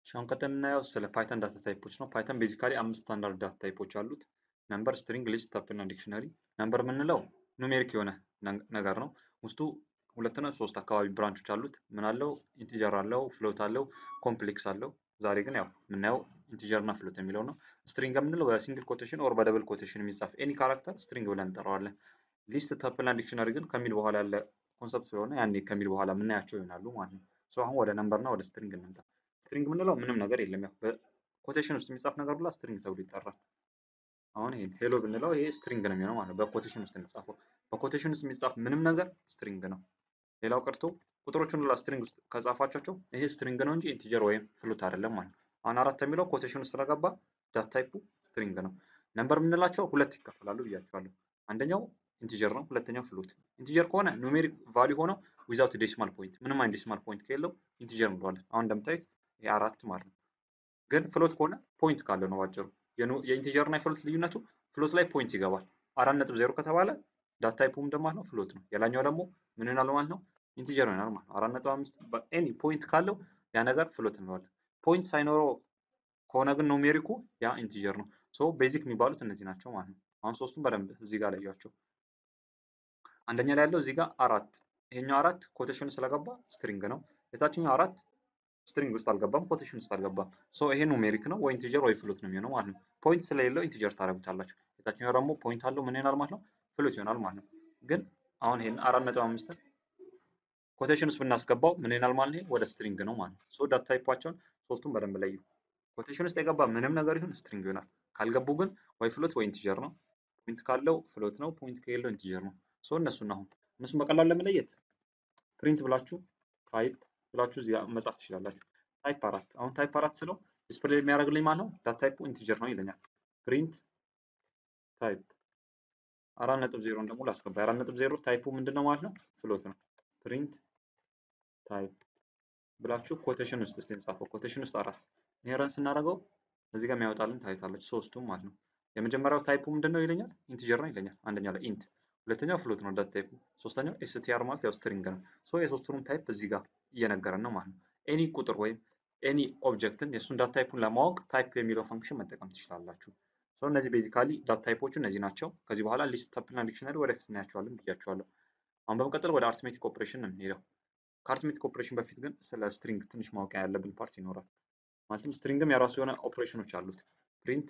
አሁን ቀጥል የምናየው ስለ ፓይተን ዳታ ታይፖች ነው። ፓይተን ቤዚካሊ አምስት ስታንዳርድ ዳታ ታይፖች አሉት። ነምበር፣ ስትሪንግ፣ ሊስት፣ ታፕ እና ዲክሽነሪ። ነምበር የምንለው ኑሜሪክ የሆነ ነገር ነው። ውስጡ ሁለትና ሶስት አካባቢ ብራንቾች አሉት። ምን አለው? ኢንቲጀር አለው፣ ፍሎት አለው፣ ኮምፕሌክስ አለው። ዛሬ ግን ያው የምናየው ኢንቲጀር እና ፍሎት የሚለው ነው። ስትሪንግ የምንለው በሲንግል ኮቴሽን ኦር በደብል ኮቴሽን የሚጻፍ ኤኒ ካራክተር ስትሪንግ ብለን እንጠራዋለን። ሊስት፣ ታፕ እና ዲክሽነሪ ግን ከሚል በኋላ ያለ ኮንሰፕት ስለሆነ ያኔ ከሚል በኋላ የምናያቸው ይሆናሉ ማለት ነው። አሁን ወደ ነምበር እና ወደ ስትሪንግ እንምጣ። ስትሪንግ የምንለው ምንም ነገር የለም። ያው በኮቴሽን ውስጥ የሚጻፍ ነገር ሁላ ስትሪንግ ተብሎ ይጠራል። አሁን ይሄን ሄሎ ብንለው ይሄ ስትሪንግ ነው የሚሆነው ማለት ነው። በኮቴሽን ውስጥ የሚጻፈው በኮቴሽን ውስጥ የሚጻፍ ምንም ነገር ስትሪንግ ነው። ሌላው ቀርቶ ቁጥሮቹን ሁላ ስትሪንግ ውስጥ ከጻፋቸው ይሄ ስትሪንግ ነው እንጂ ኢንቲጀር ወይም ፍሉት አይደለም ማለት ነው። አሁን አራት የሚለው ኮቴሽን ውስጥ ስለገባ ዳት ታይፑ ስትሪንግ ነው። ነምበር የምንላቸው ሁለት ይከፈላሉ ብያቸዋለሁ። አንደኛው ኢንቲጀር ነው፣ ሁለተኛው ፍሉት። ኢንቲጀር ከሆነ ኑሜሪክ ቫሊዩ ሆነው ዊዛውት ዴሲማል ፖይንት ምንም አይነት ዴሲማል ፖይንት ከሌለው ኢንቲጀር እንለዋለን። አሁን እንደምታዩት ይሄ አራት ማለት ነው። ግን ፍሎት ከሆነ ፖይንት ካለው ነው ባጭሩ። የኢንቲጀር እና የፍሎት ልዩነቱ ፍሎት ላይ ፖይንት ይገባል። አራት ነጥብ ዜሮ ከተባለ ዳት ታይፑ እንደማለት ነው ፍሎት ነው። የላኛው ደግሞ ምን ይሆናል ማለት ነው ኢንቲጀር ይሆናል ማለት ነው። አራት ነጥብ አምስት ኤኒ ፖይንት ካለው ያ ነገር ፍሎት እንለዋለን። ፖይንት ሳይኖረው ከሆነ ግን ኑሜሪኩ ያ ኢንቲጀር ነው። ሶ ቤዚክ የሚባሉት እነዚህ ናቸው ማለት ነው። አሁን ሶስቱም በደንብ እዚህ ጋር ለያቸው። አንደኛ ላይ ያለው እዚህ ጋር አራት ይሄኛው አራት ኮቴሽን ስለገባ ስትሪንግ ነው። የታችኛው አራት ስትሪንግ ውስጥ አልገባም፣ ኮቴሽን ውስጥ አልገባም። ሶ ይሄ ኑሜሪክ ነው ወይ ኢንቲጀር ወይ ፍሎት ነው የሚሆነው ማለት ነው። ፖይንት ስለሌለው ኢንቲጀር ታደርጉታላችሁ። የታችኛው ደግሞ ፖይንት አለው ምን ይሆናል ማለት ነው? ፍሎት ይሆናል ማለት ነው። ግን አሁን ይሄን አራት ነጥብ አምስትን ኮቴሽን ውስጥ ብናስገባው ምን ይሆናል ማለት ነው? ወደ ስትሪንግ ነው ማለት ነው። ሶ ዳታ ታይፓቸውን ሶስቱም በደንብ ለዩ። ኮቴሽን ውስጥ የገባ ምንም ነገር ይሁን ስትሪንግ ይሆናል። ካልገቡ ግን ወይ ፍሎት ወይ ኢንቲጀር ነው። ፖይንት ካለው ፍሎት ነው፣ ፖይንት ከሌለው ኢንቲጀር ነው። ሶ እነሱን አሁን እነሱን በቀላሉ ለመለየት ፕሪንት ብላችሁ ታይፕ ብላችሁ እዚህ መጻፍ ትችላላችሁ። ታይፕ አራት አሁን ታይፕ አራት ስለው ዲስፕሌይ የሚያደርግልኝ ማለት ነው ዳት ታይፑ ኢንቲጀር ነው ይለኛል። ፕሪንት ታይፕ አራት ነጥብ ዜሮን ደግሞ ላስገባ። የአራት ነጥብ ዜሮ ታይፑ ምንድን ነው ማለት ነው? ፍሎት ነው። ፕሪንት ታይፕ ብላችሁ ኮቴሽን ውስጥ እስቲ እንጻፈው። ኮቴሽን ውስጥ አራት ይሄ ረን ስናደርገው እዚህ ጋር የሚያወጣልን ታይታለች ሶስቱም ማለት ነው። የመጀመሪያው ታይፑ ምንድን ነው ይለኛል? ኢንቲጀር ነው ይለኛል። አንደኛው ላይ ኢንት ሁለተኛው ፍሎት ነው ዳት ታይፑ። ሶስተኛው ኤስቲአር ማለት ያው ስትሪንግ ነው። ሶ የሶስቱንም ታይፕ እዚህ ጋር እየነገረን ነው ማለት ነው። ኤኒ ቁጥር ወይም ኤኒ ኦብጀክትን የእሱን ዳት ታይፑን ለማወቅ ታይፕ የሚለው ፈንክሽን መጠቀም ትችላላችሁ። ሶ እነዚህ ቤዚካሊ ዳት ታይፖቹ እነዚህ ናቸው። ከዚህ በኋላ ሊስት፣ ታፕ እና ዲክሽነሪ ወደፊት እናያቸዋለን ብያቸዋለሁ። አሁን በመቀጠል ወደ አርትሜቲክ ኦፕሬሽን ነው የምንሄደው። ከአርትሜቲክ ኦፕሬሽን በፊት ግን ስለ ስትሪንግ ትንሽ ማወቅ ያለብን ፓርት ይኖራል። ማለትም ስትሪንግም የራሱ የሆነ ኦፕሬሽኖች አሉት። ፕሪንት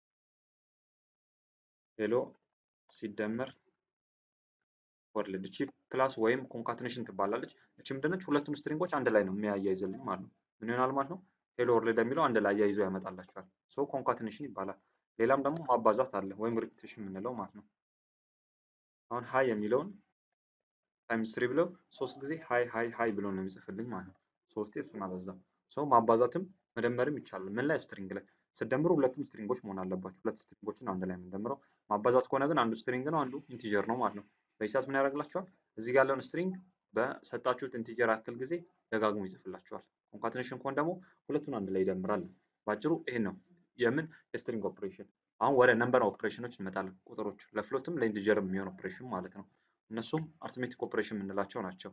ሄሎ ሲደመር ወርልድ እቺ ፕላስ ወይም ኮንካትኔሽን ትባላለች። እቺ ምንድነች? ሁለቱም ስትሪንጎች አንድ ላይ ነው የሚያያይዝልኝ ማለት ነው። ምን ይሆናል ማለት ነው? ሄሎ ወርልድ የሚለው አንድ ላይ አያይዞ ያመጣላቸዋል። ሶ ኮንካትኔሽን ይባላል። ሌላም ደግሞ ማባዛት አለ ወይም ሪፒቴሽን የምንለው ማለት ነው። አሁን ሀይ የሚለውን ታይምስ ስሪ ብለው ሶስት ጊዜ ሀይ ሀይ ሀይ ብሎ ነው የሚጽፍልኝ ማለት ነው። ሶስቴ እሱን አበዛ። ሶ ማባዛትም መደመርም ይቻላል። ምን ላይ? ስትሪንግ ላይ ስትደምሩ ሁለቱም ስትሪንጎች መሆን አለባቸው። ሁለት ስትሪንጎችን አንድ ላይ የምንደምረው። ማባዛት ከሆነ ግን አንዱ ስትሪንግ ነው፣ አንዱ ኢንቲጀር ነው ማለት ነው። በዚህ ሰዓት ምን ያደርግላቸዋል? እዚህ ጋር ያለውን ስትሪንግ በሰጣችሁት ኢንቲጀር ያክል ጊዜ ደጋግሞ ይጽፍላቸዋል። ኮንካትኔሽን ከሆነ ደግሞ ሁለቱን አንድ ላይ ይደምራል። ባጭሩ ይሄን ነው የምን የስትሪንግ ኦፕሬሽን። አሁን ወደ ነምበር ኦፕሬሽኖች እንመጣለን። ቁጥሮች ለፍሎትም ለኢንቲጀር የሚሆን ኦፕሬሽን ማለት ነው። እነሱም አርትሜቲክ ኦፕሬሽን የምንላቸው ናቸው።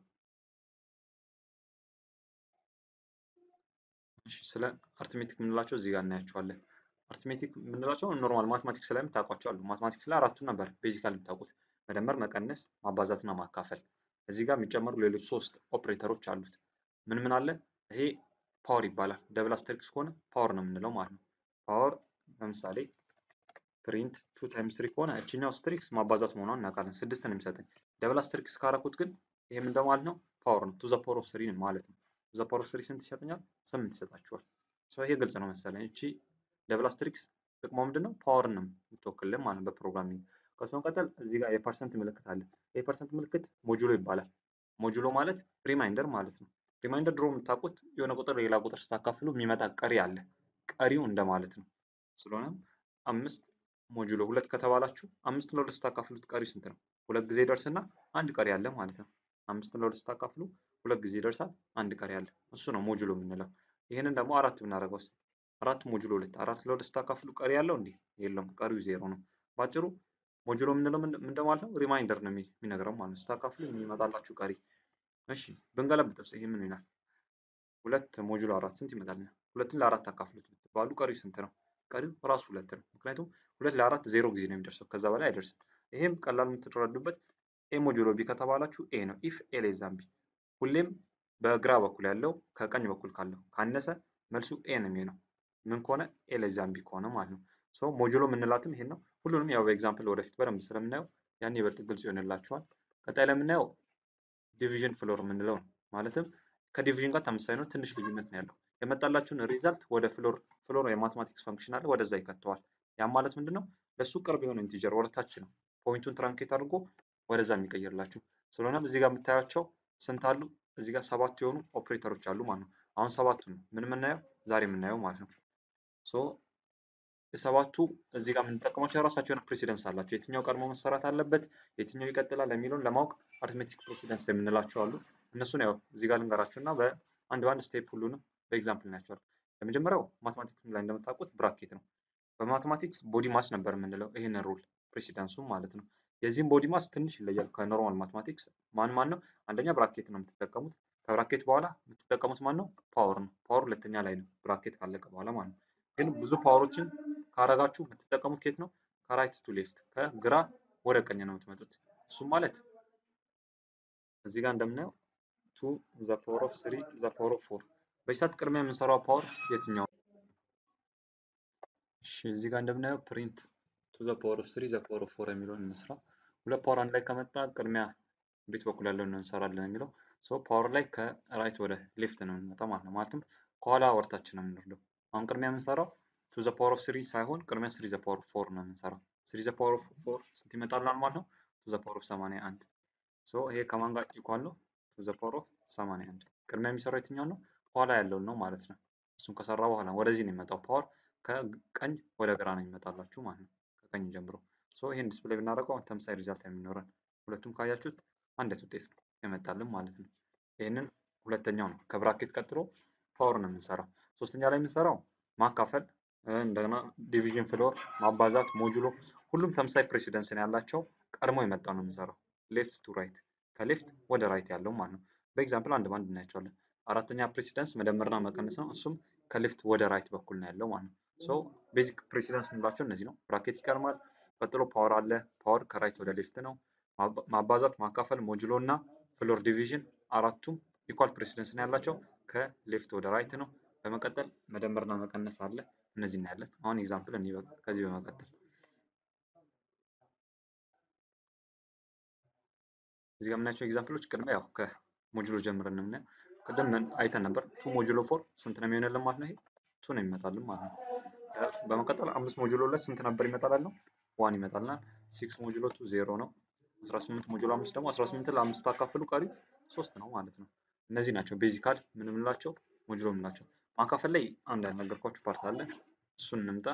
እሺ ስለ አርትሜቲክ የምንላቸው እዚህ ጋር እናያቸዋለን። አርትሜቲክ የምንላቸው ኖርማል ማትማቲክስ ላይ የምታውቋቸው አሉ። ማትማቲክስ ላይ አራቱን ነበር ቤዚካል የምታውቁት መደመር፣ መቀነስ፣ ማባዛትና ማካፈል። እዚህ ጋር የሚጨመሩ ሌሎች ሶስት ኦፕሬተሮች አሉት። ምን ምን አለ? ይሄ ፓወር ይባላል። ደብል አስተሪክስ ከሆነ ፓወር ነው የምንለው ማለት ነው። ፓወር ለምሳሌ ፕሪንት ቱ ታይምስ ስሪ ከሆነ እችኛው ስትሪክስ ማባዛት መሆኗን እናውቃለን። ስድስት ነው የሚሰጠኝ። ደብል አስተሪክስ ካረኩት ግን ይሄ ምን ማለት ነው? ፓወር ነው። ቱ ዘ ፓወር ኦፍ ስሪ ማለት ነው። ቱ ዘ ፓወር ኦፍ ስሪ ስንት ይሰጠኛል? ስምንት ይሰጣችኋል። ይሄ ግልጽ ነው መሰለኝ። እቺ ደብል አስተሪክስ ጥቅሟ ምንድን ነው? ፓወር ነው የምትወክልን ማለት ነው በፕሮግራሚንግ ከሱ መቀጠል እዚህ ጋር የፐርሰንት ምልክት አለ። የፐርሰንት ምልክት ሞጁሎ ይባላል። ሞጁሎ ማለት ሪማይንደር ማለት ነው። ሪማይንደር ድሮ የምታውቁት የሆነ ቁጥር ሌላ ቁጥር ስታካፍሉ የሚመጣ ቀሪ አለ። ቀሪው እንደማለት ነው። ስለሆነም አምስት ሞጁሎ ሁለት ከተባላችሁ አምስት ለሁለት ስታካፍሉት ቀሪው ስንት ነው? ሁለት ጊዜ ይደርስና አንድ ቀሪ አለ ማለት ነው። አምስት ለሁለት ስታካፍሉ ሁለት ጊዜ ይደርሳል፣ አንድ ቀሪ አለ። እሱ ነው ሞጁሎ የምንለው። ይህንን ደግሞ አራት ብናደርገው አራት ሞጁሎ ሁለት አራት ለሁለት ስታካፍሉ ቀሪ ያለው እንዲህ የለም፣ ቀሪው ዜሮ ነው። ባጭሩ ሞጁሎ የምንለው ምንድን ማለት ነው? ሪማይንደር ነው የሚነግረው ማለት ነው። ስታካፍሉ የሚመጣላችሁ ቀሪ። እሺ ብንገለብጠው ይሄ ምን ይላል? ሁለት ሞጁሎ አራት ስንት ይመጣልናል? ሁለትን ለአራት አካፍሉት ብትባሉ ቀሪው ስንት ነው? ቀሪው ራሱ ሁለት ነው። ምክንያቱም ሁለት ለአራት ዜሮ ጊዜ ነው የሚደርሰው፣ ከዛ በላይ አይደርስም። ይሄም ቀላል የምትረዱበት ኤ ሞጁሎ ቢ ከተባላችሁ ኤ ነው። ኢፍ ኤ ሌስ ዛን ቢ ሁሌም በግራ በኩል ያለው ከቀኝ በኩል ካለው ካነሰ መልሱ ኤ ነው የሚሆነው። ምን ከሆነ ኤ ሌስ ዛን ቢ ከሆነ ማለት ነው። ሶ ሞጁሎ የምንላትም ይሄን ነው። ሁሉንም ያው በኤግዛምፕል ወደፊት በደንብ ስለምናየው ያን ይበልጥ ግልጽ ይሆንላችኋል። ቀጣይ ለምናየው ዲቪዥን ፍሎር የምንለው ነው። ማለትም ከዲቪዥን ጋር ተመሳሳይ ነው፣ ትንሽ ልዩነት ነው ያለው። የመጣላችሁን ሪዛልት ወደ ፍሎር ፍሎር የማትማቲክስ ፈንክሽን አለ፣ ወደዛ ይከተዋል። ያም ማለት ምንድን ነው? ለእሱ ቅርብ የሆነ ኢንቲጀር ወደታች ነው ፖይንቱን ትራንኬት አድርጎ ወደዛ የሚቀይርላችሁ። ስለሆነም እዚህ ጋር የምታያቸው ስንት አሉ? እዚህ ጋር ሰባት የሆኑ ኦፕሬተሮች አሉ ማለት ነው። አሁን ሰባቱ ነው ምን የምናየው ዛሬ የምናየው ማለት ነው። ሶ የሰባቱ እዚህ ጋር የምንጠቀማቸው የራሳቸው የሆነ ፕሬሲደንስ አላቸው። የትኛው ቀድሞ መሰራት አለበት፣ የትኛው ይቀጥላል የሚለውን ለማወቅ አሪትሜቲክ ፕሬሲደንስ የምንላቸው አሉ። እነሱን ያው እዚህ ጋር ልንገራችሁ እና በአንድ በአንድ ስቴፕ ሁሉንም በኤግዛምፕል እናያቸዋል። የመጀመሪያው ማትማቲክስ ላይ እንደምታውቁት ብራኬት ነው። በማትማቲክስ ቦዲ ማስ ነበር የምንለው ይህንን ሩል ፕሬሲደንሱ ማለት ነው። የዚህም ቦዲ ማስ ትንሽ ይለያል ከኖርማል ማትማቲክስ። ማን ማን ነው? አንደኛ ብራኬት ነው የምትጠቀሙት። ከብራኬት በኋላ የምትጠቀሙት ማን ነው? ፓወር ነው። ፓወር ሁለተኛ ላይ ነው ብራኬት ካለቀ በኋላ ማለት ነው። ግን ብዙ ፓወሮችን ካረጋችሁ የምትጠቀሙት ኬት ነው? ከራይት ቱ ሌፍት ከግራ ወደ ቀኝ ነው የምትመጡት። እሱም ማለት እዚህ ጋር እንደምናየው ቱ ዘ ፓወር ኦፍ ስሪ ዘ ፓወር ኦፍ ፎር በዚህ ሰዓት ቅድሚያ የምንሰራው ፓወር የትኛው? እሺ እዚህ ጋር እንደምናየው ፕሪንት ቱ ዘ ፓወር ኦፍ ስሪ ዘ ፓወር ኦፍ ፎር የሚለውን እንስራ። ሁለት ፓወር አንድ ላይ ከመጣ ቅድሚያ ቤት በኩል ያለውን እንሰራለን የሚለው ሶ ፓወር ላይ ከራይት ወደ ሌፍት ነው የምንመጣው ማለት ነው። ማለትም ከኋላ ወርታችን ነው የምንወርደው። አሁን ቅድሚያ የምንሰራው ቱ ዘ ፓወር ኦፍ ስሪ ሳይሆን ቅድሚያ ስሪ ዘ ፓወር ኦፍ ፎር ነው የምንሰራው። ስሪ ዘ ፓወር ኦፍ ፎር ስንት ይመጣልናል ማለት ነው? ቱ ዘ ፓወር ኦፍ ሰማንያ አንድ ሶ ይሄ ከማን ጋር ኢኳል ነው? ቱ ዘ ፓወር ኦፍ ሰማንያ አንድ ቅድሚያ የሚሰራው የትኛው ነው? ኋላ ያለውን ነው ማለት ነው። እሱን ከሰራ በኋላ ወደዚህ ነው የሚመጣው ፓወር ከቀኝ ወደ ግራ ነው የሚመጣላችሁ ማለት ነው። ከቀኝ ጀምሮ ሶ ይሄን ዲስፕሌይ ብናደርገው ተመሳሳይ ሪዛልት የሚኖረን ሁለቱም ካያችሁት አንድ ውጤት ነው የመጣልን ማለት ነው። ይህንን ሁለተኛው ነው። ከብራኬት ቀጥሎ ፓወር ነው የምንሰራው። ሶስተኛ ላይ የምንሰራው ማካፈል፣ እንደገና ዲቪዥን ፍሎር፣ ማባዛት፣ ሞጁሎ ሁሉም ተመሳሳይ ፕሬሲደንስ ነው ያላቸው። ቀድሞ የመጣ ነው የምንሰራው ሌፍት ቱ ራይት፣ ከሌፍት ወደ ራይት ያለው ማለት ነው። በኤግዛምፕል አንድ ባንድ እናያቸዋለን። አራተኛ ፕሬሲደንስ መደመርና መቀነስ ነው። እሱም ከሌፍት ወደ ራይት በኩል ነው ያለው ማለት ነው። ሶ ቤዚክ ፕሬሲደንስ የምንላቸው እነዚህ ነው። ብራኬት ይቀርማል። ቀጥሎ ፓወር አለ። ፓወር ከራይት ወደ ሌፍት ነው። ማባዛት፣ ማካፈል፣ ሞጁሎ እና ፍሎር ዲቪዥን አራቱም ኢኳል ፕሬሲደንስ ነው ያላቸው ከሌፍት ወደ ራይት ነው። በመቀጠል መደመርና መቀነስ አለ። እነዚህ እናያለን። አሁን ኤግዛምፕል እኔ ከዚህ በመቀጠል እዚህ ጋር የምናያቸው ኤግዛምፕሎች ቅድሚያ ያው ከሞጁሎ ጀምረን የምናየው ቅድም አይተን ነበር። ቱ ሞጁሎ ፎር ስንት ነው የሚሆንልን ማለት ነው? ይሄ ቱ ነው ይመጣልን ማለት ነው። በመቀጠል አምስት ሞጁሎ ሁለት ስንት ነበር ይመጣላል ነው? ዋን ይመጣልናል። ሲክስ ሞጁሎ ቱ ዜሮ ነው። 18 ሞጁሎ አምስት ደግሞ 18 ለአምስት አካፍሉ ቀሪው ሶስት ነው ማለት ነው። እነዚህ ናቸው ቤዚካል ምን የምንላቸው ሞጁሎ የምንላቸው። ማካፈል ላይ አንድ ያልነገርኳችሁ ፓርት አለ። እሱን እንምጣ።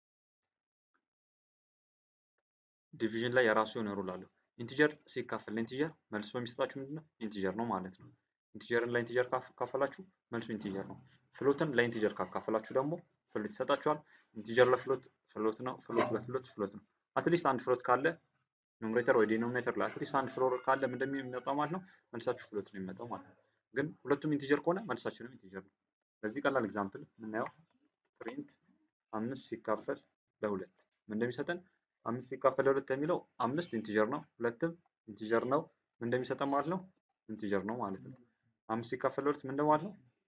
ዲቪዥን ላይ የራሱ የሆነ ሩል አለው። ኢንቲጀር ሲካፈል ለኢንቲጀር መልሶ የሚሰጣችሁ ምንድን ነው? ኢንቲጀር ነው ማለት ነው። ኢንቲጀርን ለኢንቲጀር ካካፈላችሁ መልሱ ኢንቲጀር ነው። ፍሎትን ለኢንቲጀር ካካፈላችሁ ደግሞ ፍሎት ይሰጣችኋል። ኢንቲጀር ለፍሎት ፍሎት ነው። ፍሎት ለፍሎት ፍሎት ነው። አትሊስት አንድ ፍሎት ካለ ኑሜሬተር ወይ ዲኖሚኔተር ላይ አትሊስት አንድ ፍሎር ካለ ምንድን ነው የሚመጣው ማለት ነው? መልሳችሁ ፍሎት ነው የሚመጣው ማለት ነው። ግን ሁለቱም ኢንቲጀር ከሆነ መልሳችንም ኢንቲጀር ነው። በዚህ ቀላል ኤግዛምፕል የምናየው ፕሪንት አምስት ሲካፈል ለሁለት ምን እንደሚሰጠን አምስት ሲካፈል ለሁለት የሚለው አምስት ኢንቲጀር ነው፣ ሁለትም ኢንቲጀር ነው። ምን እንደሚሰጠን ማለት ነው? ኢንቲጀር ነው ማለት ነው። አምስት ሲካፈል ለሁለት ምን እንደማለት ነው?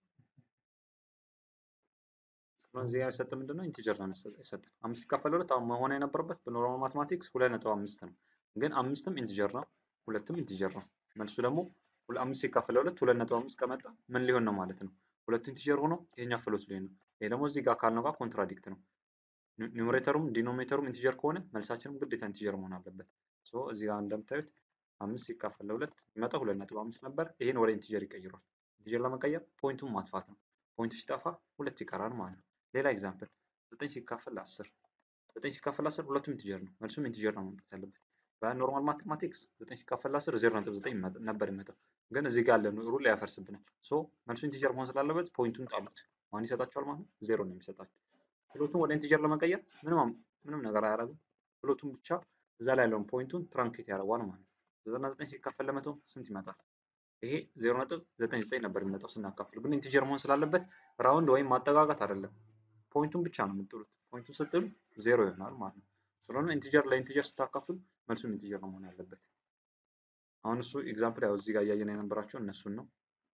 እዚህ ጋር የሰጠን ምንድን ነው? ኢንቲጀር ነው የሰጠን። አምስት ሲካፈል ለሁለት አሁን መሆን የነበረበት በኖርማል ማትማቲክስ ሁለት ነጥብ አምስት ነው። ግን አምስትም ኢንቲጀር ነው፣ ሁለትም ኢንቲጀር ነው። መልሱ ደግሞ አምስት ሲካፈል ለሁለት ሁለት ነጥብ አምስት ከመጣ ምን ሊሆን ነው ማለት ነው? ሁለቱ ኢንቲጀር ሆኖ ይሄኛው ፍሎት ሊሆን ነው። ይሄ ደግሞ እዚህ ጋር ካልነው ጋር ኮንትራዲክት ነው። ኒውሜሬተሩም ዲኖሚኔተሩም ኢንቲጀር ከሆነ መልሳችንም ግዴታ ኢንቲጀር መሆን አለበት። ሶ እዚህ ጋር እንደምታዩት አምስት ሲካፈል ለሁለት የሚመጣ ሁለት ነጥብ አምስት ነበር። ይሄን ወደ ኢንቲጀር ይቀይሯል። ኢንቲጀር ለመቀየር ፖይንቱን ማጥፋት ነው። ፖይንቱ ሲጠፋ ሁለት ይቀራል ማለት ነው። ሌላ ኤግዛምፕል ዘጠኝ ሲካፈል ለአስር ዘጠኝ ሲካፈል ለአስር ሁለቱም ኢንቲጀር ነው። መልሱም ኢንቲጀር ነው መምጣት ያለበት። በኖርማል ማቴማቲክስ ዘጠኝ ሲካፈል ለአስር ዜሮ ነጥብ ዘጠኝ ነበር የሚመጣው፣ ግን እዚህ ጋር ያለ ሩል ያፈርስብናል። ሶ መልሱ ኢንቲጀር መሆን ስላለበት ፖይንቱን ጣሉት። ማን ይሰጣቸዋል ማለት ነው? ዜሮ ነው የሚሰጣቸው። ፍሎቱን ወደ ኢንቲጀር ለመቀየር ምንም ምንም ነገር አያደርግም። ፍሎቱን ብቻ እዛ ላይ ያለውን ፖይንቱን ትራንኬት ያደርገዋል ማለት ነው። ዘጠና ዘጠኝ ሲካፈል ለመቶ ስንት ይመጣል? ይሄ ዜሮ ነጥብ ዘጠኝ ዘጠኝ ነበር የሚመጣው ስናካፍል፣ ግን ኢንቲጀር መሆን ስላለበት ራውንድ ወይም ማጠጋጋት አይደለም፣ ፖይንቱን ብቻ ነው የምጥሉት። ፖይንቱን ስትሉ ዜሮ ይሆናል ማለት ነው። ስለሆነ ኢንቲጀር ለኢንቲጀር ስታካፍሉ መልሱም ኢንቲጀር ነው መሆን ያለበት። አሁን እሱ ኤግዛምፕል ያው እዚህ ጋር እያየን የነበራቸው እነሱን ነው።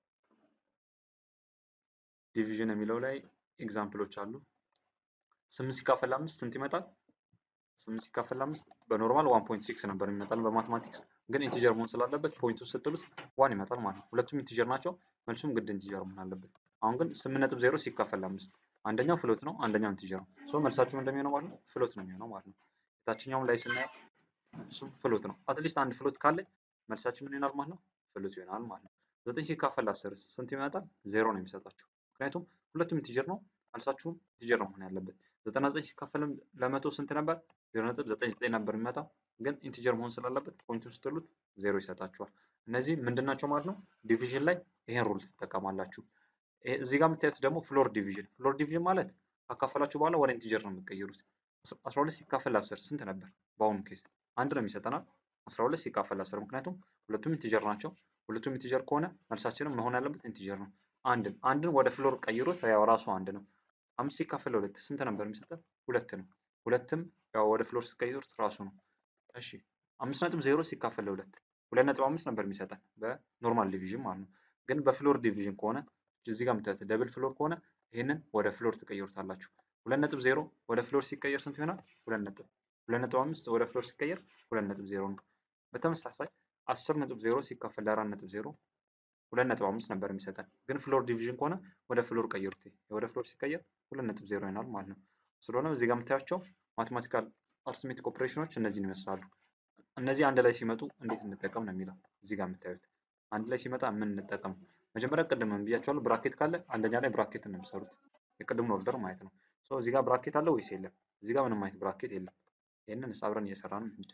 ዲቪዥን የሚለው ላይ ኤግዛምፕሎች አሉ። ስምንት ሲካፈል አምስት ስንት ይመጣል? ስምንት ሲካፈል አምስት በኖርማል ዋን ፖይንት ሲክስ ነበር የሚመጣል በማትማቲክስ ግን ኢንቲጀር መሆን ስላለበት ፖይንቱን ስትሉት ዋን ይመጣል ማለት ነው። ሁለቱም ኢንቲጀር ናቸው። መልሱም ግድ ኢንቲጀር መሆን አለበት። አሁን ግን ስምንት ነጥብ ዜሮ ሲካፈል አምስት አንደኛው ፍሎት ነው፣ አንደኛው ኢንቲጀር ነው። ሶ መልሳችሁም እንደሚሆነው ማለት ነው ፍሎት ነው የሚሆነው ማለት ነው። የታችኛውም ላይ ስናየው እሱም ፍሎት ነው። አትሊስት አንድ ፍሎት ካለ መልሳችን ምን ይሆናል ማለት ነው? ፍሎት ይሆናል ማለት ነው። ዘጠኝ ሲካፈል አስር ስንት ይመጣል? ዜሮ ነው የሚሰጣችሁ። ምክንያቱም ሁለቱም ኢንቲጀር ነው። መልሳችሁም ኢንቲጀር ነው መሆን ያለበት። ዘጠና ዘጠኝ ሲካፈል ለመቶ ስንት ነበር? ዜሮ ነጥብ ዘጠኝ ዘጠኝ ነበር የሚመጣው ግን ኢንቲጀር መሆን ስላለበት ፖይንቱን ስትሉት ዜሮ ይሰጣችኋል። እነዚህ ምንድን ናቸው ማለት ነው? ዲቪዥን ላይ ይሄን ሩል ትጠቀማላችሁ። እዚህ ጋር የምታዩት ደግሞ ፍሎር ዲቪዥን። ፍሎር ዲቪዥን ማለት ካካፈላችሁ በኋላ ወደ ኢንቲጀር ነው የሚቀየሩት። አስራ ሁለት ሲካፈል አስር ስንት ነበር? በአሁኑ ኬስ አንድ ነው የሚሰጠናል። አስራ ሁለት ሲካፈል አስር ምክንያቱም ሁለቱም ኢንቲጀር ናቸው። ሁለቱም ኢንቲጀር ከሆነ መልሳችንም መሆን ያለበት ኢንቲጀር ነው። አንድን አንድን ወደ ፍሎር ቀይሩት፣ ያው ራሱ አንድ ነው። አምስት ሲካፈል ሁለት ስንት ነበር የሚሰጠን? ሁለት ነው። ሁለትም ያው ወደ ፍሎር ሲቀይሩት ራሱ ነው። እሺ አምስት ነጥብ ዜሮ ሲካፈል ለሁለት ሁለት ነጥብ አምስት ነበር የሚሰጠን በኖርማል ዲቪዥን ማለት ነው። ግን በፍሎር ዲቪዥን ከሆነ እዚህ ጋር የምታዩት ደብል ፍሎር ከሆነ ይህንን ወደ ፍሎር ትቀይሩታላችሁ። ሁለት ነጥብ ዜሮ ወደ ፍሎር ሲቀየር ስንት ይሆናል? ሁለት ነጥብ ሁለት ነጥብ አምስት ወደ ፍሎር ሲቀየር ሁለት ነጥብ ዜሮ ነው። በተመሳሳይ አስር ነጥብ ዜሮ ሲካፈል ለአራት ነጥብ ዜሮ ሁለት ነጥብ አምስት ነበር የሚሰጠን። ግን ፍሎር ዲቪዥን ከሆነ ወደ ፍሎር ቀይሩት። ወደ ፍሎር ሲቀየር ሁለት ነጥብ ዜሮ ይሆናል ማለት ነው። ስለሆነ እዚህ ጋር የምታያቸው ማቴማቲካል አርትሜቲክ ኦፕሬሽኖች እነዚህን ይመስላሉ። እነዚህ አንድ ላይ ሲመጡ እንዴት እንጠቀም ነው የሚለው እዚህ ጋር የምታዩት። አንድ ላይ ሲመጣ ምን እንጠቀም? መጀመሪያ ቅድም ብያቸዋለሁ፣ ብራኬት ካለ አንደኛ ላይ ብራኬት ነው የሚሰሩት። የቅድሙን ኦርደር ማለት ነው። እዚህ ጋር ብራኬት አለ ወይስ የለም? እዚህ ጋር ምንም አይነት ብራኬት የለም። ይህንን አብረን እየሰራን እንሂድ።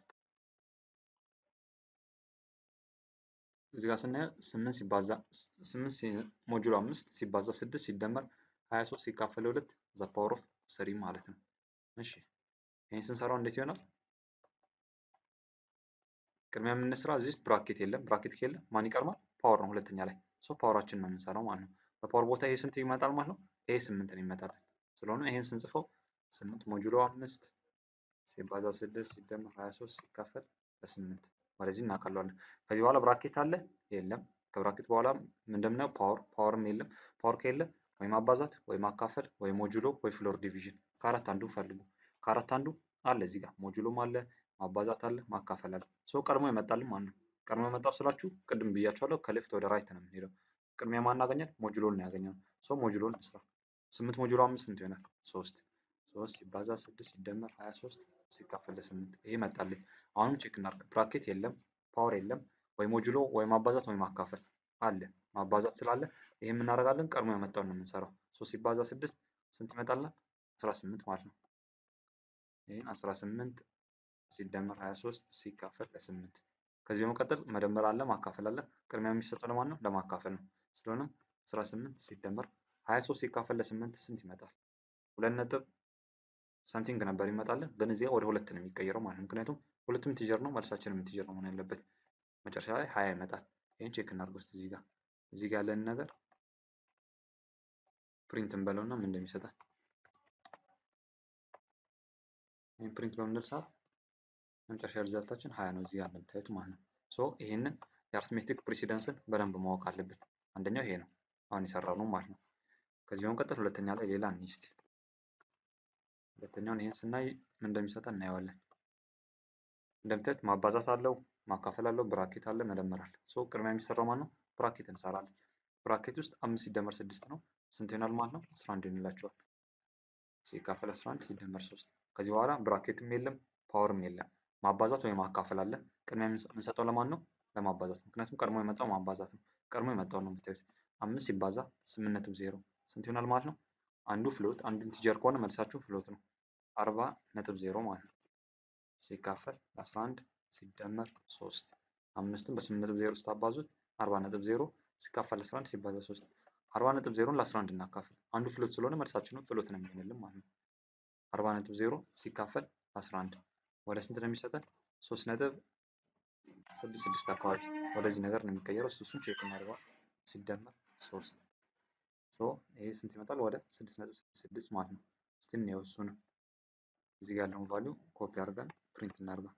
እዚህ ጋር ስናየው ስምንት ሲባዛ ስምንት ሞጁሎ አምስት ሲባዛ ስድስት ሲደመር ሀያ ሶስት ሲካፈል ሁለት ዘ ፓወር ኦፍ ስሪ ማለት ነው። እሺ ይህን ስንሰራው እንዴት ይሆናል? ቅድሚያ የምንስራ እዚህ ውስጥ ብራኬት የለም። ብራኬት ከሌለ ማን ይቀርማል? ፓወር ነው ሁለተኛ ላይ ሶ ፓወራችን ነው የምንሰራው ማለት ነው። በፓወር ቦታ ይሄ ስንት ይመጣል ማለት ነው? ይሄ ስምንት ነው ይመጣል። ስለሆነ ይሄን ስንጽፈው ስምንት ሞጁሎ አምስት ሲባዛ ስድስት ሲደመር ሀያ ሶስት ሲካፈል በስምንት ወደዚህ እናቀለዋለን። ከዚህ በኋላ ብራኬት አለ የለም። ከብራኬት በኋላ እንደምናየው ፓወር ፓወርም የለም። ፓወር ከሌለ ወይ ማባዛት ወይ ማካፈል ወይ ሞጁሎ ወይ ፍሎር ዲቪዥን ከአራት አንዱ ፈልጉ። ከአራት አንዱ አለ እዚህ ጋር ሞጁሎም አለ ማባዛት አለ ማካፈል አለ። ሰው ቀድሞ ይመጣልም ማን ነው? ቀድሞ የመጣው ስላችሁ ቅድም ብያቸዋለሁ ከሌፍት ወደ ራይት ነው የምንሄደው። ቅድሚያ ማን አገኘን? ሞጁሎን ነው ያገኘነው። ሰው ሞጁሎን እንስራ። ስምንት ሞጁሎ አምስት ስንት ይሆናል? ሶስት ሶስት ሲባዛ ስድስት ሲደመር ሀያ ሶስት ሲካፈል ለስምንት ይሄ መጣልኝ። አሁንም ቼክ እናድርግ። ብራኬት የለም፣ ፓወር የለም፣ ወይ ሞጁሎ ወይ ማባዛት ወይ ማካፈል አለ። ማባዛት ስላለ ይሄ የምናደርጋለን ቀድሞ የመጣውን ነው የምንሰራው። ሶስት ሲባዛ ስድስት ስንት ይመጣልናል? አስራ ስምንት ማለት ነው። ይህን አስራ ስምንት ሲደመር ሀያ ሶስት ሲካፈል ለስምንት ከዚህ በመቀጠል መደመር አለ ማካፈል አለ። ቅድሚያ የሚሰጠው ለማን ነው? ለማካፈል ነው። ስለሆነ አስራ ስምንት ሲደመር ሀያ ሶስት ሲካፈል ለስምንት ስንት ይመጣል? ሁለት ነጥብ ሰምቲንግ ነበር ይመጣልን፣ ግን እዚህ ወደ ሁለት ነው የሚቀየረው ማለት ነው። ምክንያቱም ሁለቱም ኢንቲጀር ነው፣ መልሳችንም ኢንቲጀር ነው መሆን ያለበት። መጨረሻ ላይ ሀያ ይመጣል። ይህን ቼክ እናድርግ ውስጥ እዚህ ጋር እዚህ ጋር ያለን ነገር ፕሪንት እንበለውና ምን እንደሚሰጠን ይህን ፕሪንት በምንል ሰዓት መጨረሻ ሪዛልታችን ሀያ ነው። እዚህ ጋር እንደምታዩት ማለት ነው። ሶ ይሄንን የአርትሜቲክ ፕሬሲደንስን በደንብ ማወቅ አለብን። አንደኛው ይሄ ነው አሁን የሰራው ነው ማለት ነው። ከዚህ በመቀጠል ሁለተኛ ላይ ሌላ እንስቲ ሁለተኛውን ይሄን ስናይ ምን እንደሚሰጠን እናየዋለን። እንደምታዩት ማባዛት አለው፣ ማካፈል አለው፣ ብራኬት አለ፣ መደመር አለ። ሶ ቅድሚያ የሚሰራው ማለት ነው ብራኬት እንሰራለን። ብራኬት ውስጥ አምስት ሲደመር ስድስት ነው ስንት ይሆናል ማለት ነው? አስራ አንድ ይሆንላቸዋል። ሲካፈል አስራ አንድ ሲደመር ሶስት ከዚህ በኋላ ብራኬትም የለም ፓወርም የለም። ማባዛት ወይም ማካፈል አለ። ቅድሚያ የምንሰጠው ለማን ነው? ለማባዛት። ምክንያቱም ቀድሞ የመጣው ማባዛት ነው። ቀድሞ የመጣው ነው የምታዩት። አምስት ሲባዛ ስምንት ነጥብ ዜሮ ስንት ይሆናል ማለት ነው? አንዱ ፍሎት አንዱ ኢንቲጀር ከሆነ መልሳችሁ ፍሎት ነው። አርባ ነጥብ ዜሮ ማለት ነው። ሲካፈል አስራ አንድ ሲደመር ሶስት አምስትን በስምንት ነጥብ ዜሮ ስታባዙት አርባ ነጥብ ዜሮ ሲካፈል አስራ አንድ ሲባዛ ሶስት አርባ ነጥብ ዜሮን ለአስራ አንድ እናካፍል። አንዱ ፍሎት ስለሆነ መልሳችንም ፍሎት ነው የሚሆንልን ማለት ነው። አርባ ነጥብ ዜሮ ሲካፈል አስራ አንድ ወደ ስንት ነው የሚሰጠን? ሶስት ነጥብ ስድስት ስድስት አካባቢ ወደዚህ ነገር ነው የሚቀየረው። እሱን ቼክ እናደርገዋል። ሲደመር ሶስት ሶ ይሄ ስንት ይመጣል? ወደ ስድስት ነጥብ ስድስት ማለት ነው። እስቲ እንየው እሱንም እዚህ ጋር ያለውን ቫሊዩ ኮፒ አድርገን ፕሪንት እናድርገው።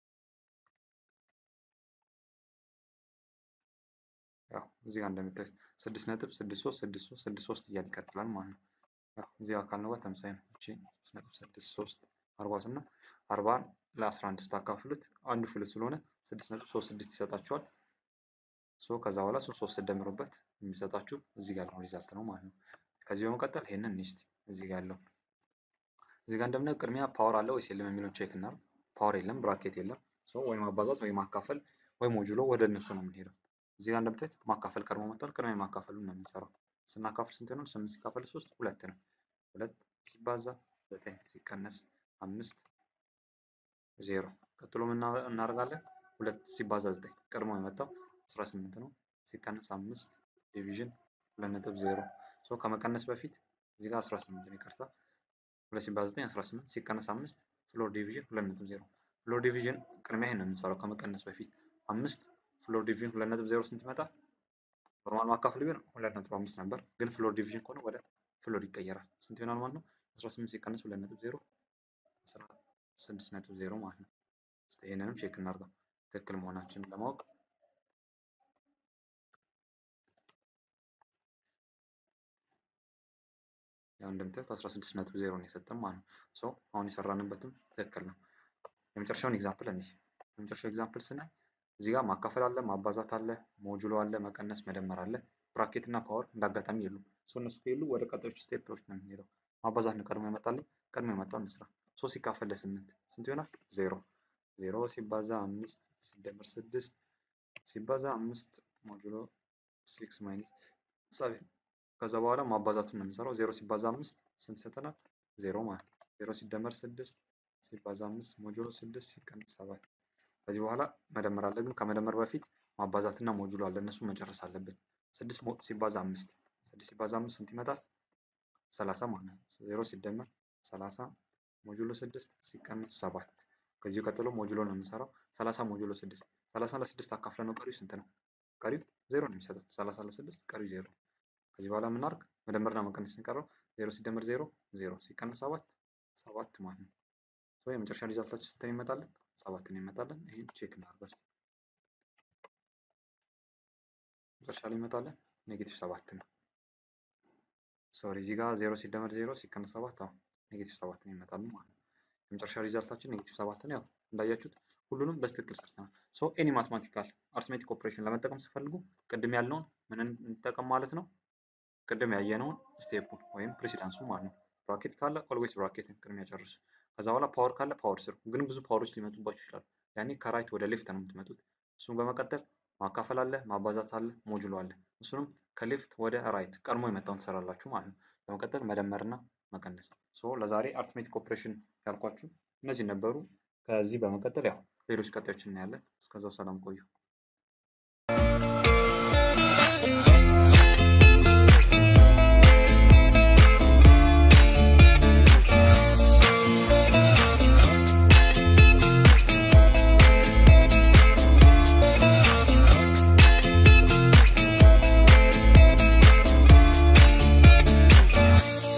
ያው እዚህ ጋር እንደምታዩት ስድስት ነጥብ ስድስት ሶስት ስድስት ሶስት ስድስት ሶስት እያለ ይቀጥላል ማለት ነው። ያው እዚህ ጋር ካልነው ጋር ተመሳሳይ ነው። እቺ ሶስት ነጥብ ስድስት ሶስት አርባ እና አርባን ለአስራ አንድ ስታካፍሉት አንዱ ፍልት ስለሆነ ስድስት ነጥብ ሶስት ስድስት ይሰጣችኋል። ሶ ከዛ በኋላ እሱ ሶስት ስደምሩበት የሚሰጣችሁ እዚህ ጋር ያለው ሪዛልት ነው ማለት ነው። ከዚህ በመቀጠል ይሄንን ኒስት እዚህ ጋር ያለው እዚህ ጋር እንደምናየው ቅድሚያ ፓወር አለ ወይስ የለም የሚለውን ቼክ እናድርግ። ፓወር የለም፣ ብራኬት የለም። ሶ ወይ ማባዛት ወይ ማካፈል ወይ ሞጁሎ ወደ እነሱ ነው የምንሄደው። እዚህ ጋር እንደምታዩት ማካፈል ቀድሞ መጥቷል። ቅድሚያ ማካፈሉን ነው የምንሰራው። ስናካፍል ስንት ነው? ስምንት ሲካፈል ሶስት ሁለት ነው። ሁለት ሲባዛ ዘጠኝ ሲቀነስ አምስት ዜሮ። ቀጥሎ ምን እናደርጋለን? ሁለት ሲባዛ ዘጠኝ ቀድሞ የመጣው አስራ ስምንት ነው። ሲቀነስ አምስት ዲቪዥን ሁለት ነጥብ ዜሮ። ሶ ከመቀነስ በፊት እዚህ ጋር አስራ ስምንት ነው ይቅርታ። ሁለት ሲባዛ ዘጠኝ አስራ ስምንት ሲቀነስ አምስት ፍሎር ዲቪዥን ሁለት ነጥብ ዜሮ። ፍሎር ዲቪዥን ቅድሚያ ይሄን ነው የምንሰራው ከመቀነስ በፊት አምስት ፍሎር ዲቪዥን ሁለት ነጥብ ዜሮ ስንት ይመጣል? ኖርማል ማካፈል ቢሆን ሁለት ነጥብ አምስት ነበር፣ ግን ፍሎር ዲቪዥን ከሆነ ወደ ፍሎር ይቀየራል። ስንት ይሆናል ማለት ነው? አስራ ስምንት ሲቀነስ ሁለት ነጥብ ዜሮ አስራ ስድስት ነጥብ ዜሮ ማለት ነው። እስኪ ይሄንንም ቼክ እናድርገው ትክክል መሆናችንን ለማወቅ ያው እንደምታዩት 16 ነጥብ ዜሮ ነው የሰጠን ማለት ነው። ሶ አሁን የሰራንበትም ትክክል ነው። የመጨረሻውን ኤግዛምፕል እንይ። የመጨረሻው ኤግዛምፕል ስናይ እዚህ ጋር ማካፈል አለ፣ ማባዛት አለ፣ ሞጁሎ አለ፣ መቀነስ፣ መደመር አለ። ብራኬት እና ፓወር እንዳጋጣሚ የሉም። ሶ እነሱ ከሌሉ ወደ ቀጣዮቹ ስቴፕሎች ነው የምንሄደው። ማባዛት ነው ቀድሞ ይመጣልን። ቀድሞ የመጣውን እንስራ። ሶ ሲካፈል ለስምንት ስንት ይሆናል? ዜሮ ዜሮ ሲባዛ አምስት ሲደመር ስድስት ሲባዛ አምስት ሞጁሎ ሲክስ ማይነስ ሰቨን ከዛ በኋላ ማባዛቱን ነው የምንሰራው። ዜሮ ሲባዛ አምስት ስንት ይሰጠናል? ዜሮ ማለት ነው። ዜሮ ሲደመር ስድስት ሲባዛ አምስት ሞጁሎ ስድስት ሲቀነስ ሰባት። ከዚህ በኋላ መደመር አለ፣ ግን ከመደመር በፊት ማባዛትና ሞጁሎ አለ። እነሱ መጨረስ አለብን። ስድስት ሲባዛ አምስት ስድስት ሲባዛ አምስት ስንት ይመጣል? ሰላሳ ማለት ነው። ዜሮ ሲደመር ሰላሳ ሞጁሎ ስድስት ሲቀነስ ሰባት። ከዚሁ ቀጥሎ ሞጁሎ ነው የምንሰራው። ሰላሳ ሞጁሎ ስድስት ሰላሳ ለስድስት አካፍለ ነው ቀሪው ስንት ነው? ቀሪው ዜሮ ነው የሚሰጠው። ሰላሳ ለስድስት ቀሪው ዜሮ ከዚህ በኋላ የምናርግ መደመርና መቀነስ ሲቀረው ዜሮ ሲደመር ዜሮ ዜሮ ሲቀነስ ሰባት ሰባት ማለት ነው። ሶ የመጨረሻ ሪዛልታችን ስንትን ይመጣለን? ሰባትን ይመጣለን። ይህን ቼክ እናድርግ እስኪ። መጨረሻ ላይ ይመጣለን ኔጌቲቭ ሰባት ነው። ሶሪ እዚህ ጋር ዜሮ ሲደመር ዜሮ ሲቀነስ ሰባት አሁን ኔጌቲቭ ሰባት ነው ይመጣሉ ማለት ነው። የመጨረሻ ሪዛልታችን ኔጌቲቭ ሰባት ነው። ያው እንዳያችሁት ሁሉንም በስትክክል ሰርተናል። ሶ ኤኒ ማትማቲካል አርትሜቲክ ኦፕሬሽን ለመጠቀም ሲፈልጉ ቅድም ያልነውን ምን እንጠቀም ማለት ነው? ቅድም ያየነውን ስቴፑን ወይም ፕሬሲዳንሱ ማለት ነው። ብራኬት ካለ ኦልዌይስ ብራኬትን ቅድሚያ ጨርሱ። ከዛ በኋላ ፓወር ካለ ፓወር ስሩ። ግን ብዙ ፓወሮች ሊመጡባችሁ ይችላሉ። ያኔ ከራይት ወደ ሌፍት ነው የምትመጡት። እሱን በመቀጠል ማካፈል አለ፣ ማባዛት አለ፣ ሞጁሎ አለ። እሱንም ከሌፍት ወደ ራይት ቀድሞ የመጣውን ትሰራላችሁ ማለት ነው። በመቀጠል መደመርና መቀነስ። ሶ ለዛሬ አርትሜቲክ ኦፕሬሽን ያልኳችሁ እነዚህ ነበሩ። ከዚህ በመቀጠል ያው ሌሎች ቀጣዮች እናያለን። እስከዛው ሰላም ቆዩ።